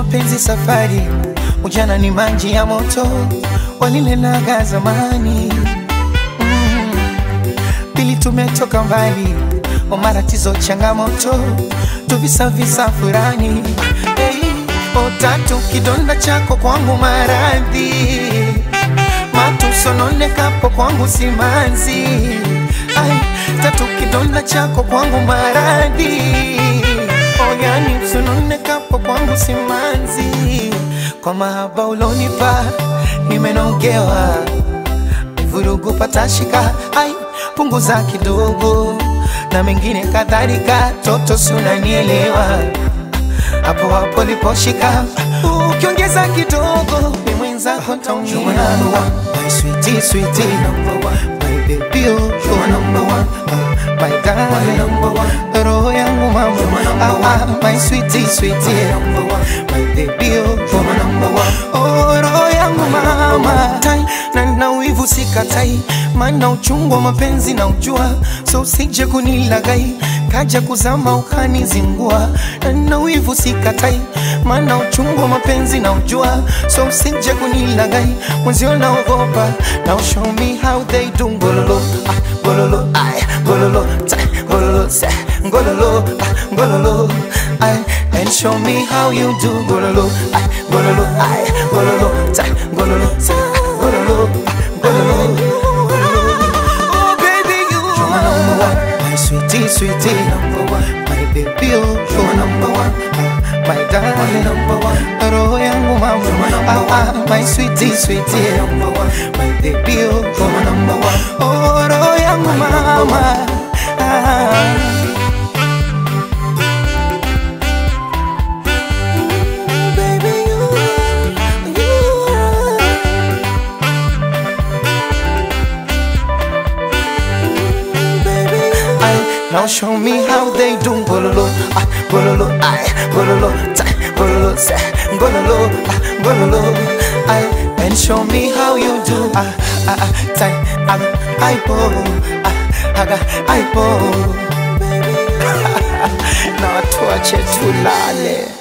mapenzi safari, ujana ni maji ya moto, walinenaga zamani mm. Pili tumetoka mbali, o matatizo changamoto, tuvisavisa furani hey. O tatu kidonda chako kwangu maradhi, matusononekapo kwangu simanzi Ai, tatu kidonda chako kwangu maradhi oyani msunonekapo kwangu simanzi kwa mahaba ulonipa nimenogewa vurugu patashika ai punguza kidogo na mengine kadhalika toto sunanielewa hapo hapo liposhika ukiongeza kidogo ni mwenzako taumia my sweetie sweetie number one my baby oh you are number one uh, my darling number one roho yangu mama ah, ah, my sweetie sweetie number one my baby oh you are number one oh roho yangu mama tai na na wivu sikatai maana uchungu wa mapenzi na ujua so usije kunilagai kaja kuzama ukanizingua na na wivu sikatai maana uchungu wa mapenzi na ujua so usije kunilagai mwenzio naogopa now show me how they do ngololo ah, ngololo ay ngololo tai ngololo se ngololo ah, ngololo ay and show me how you do ngololo ay ngololo ay ngololo tai ngololo se ngololo ah, ngololo Oh baby you are number one my sweetie sweetie number one my baby oh you are number one ah, my darling number one roho yangu mama ah, ah, my sweetie sweetie number one my baby oh you are number one oh roho yangu mama ah. Baby, you, you are Ay, now show me how they do bololo, ah, bololo, ay, bololo, tay, bololo, se, bololo, ah, bololo, ay, and show me how you do, ah, ah, ah, tay, aga, ay, po, ah, aga, ay, po, baby, na watu wache tulale.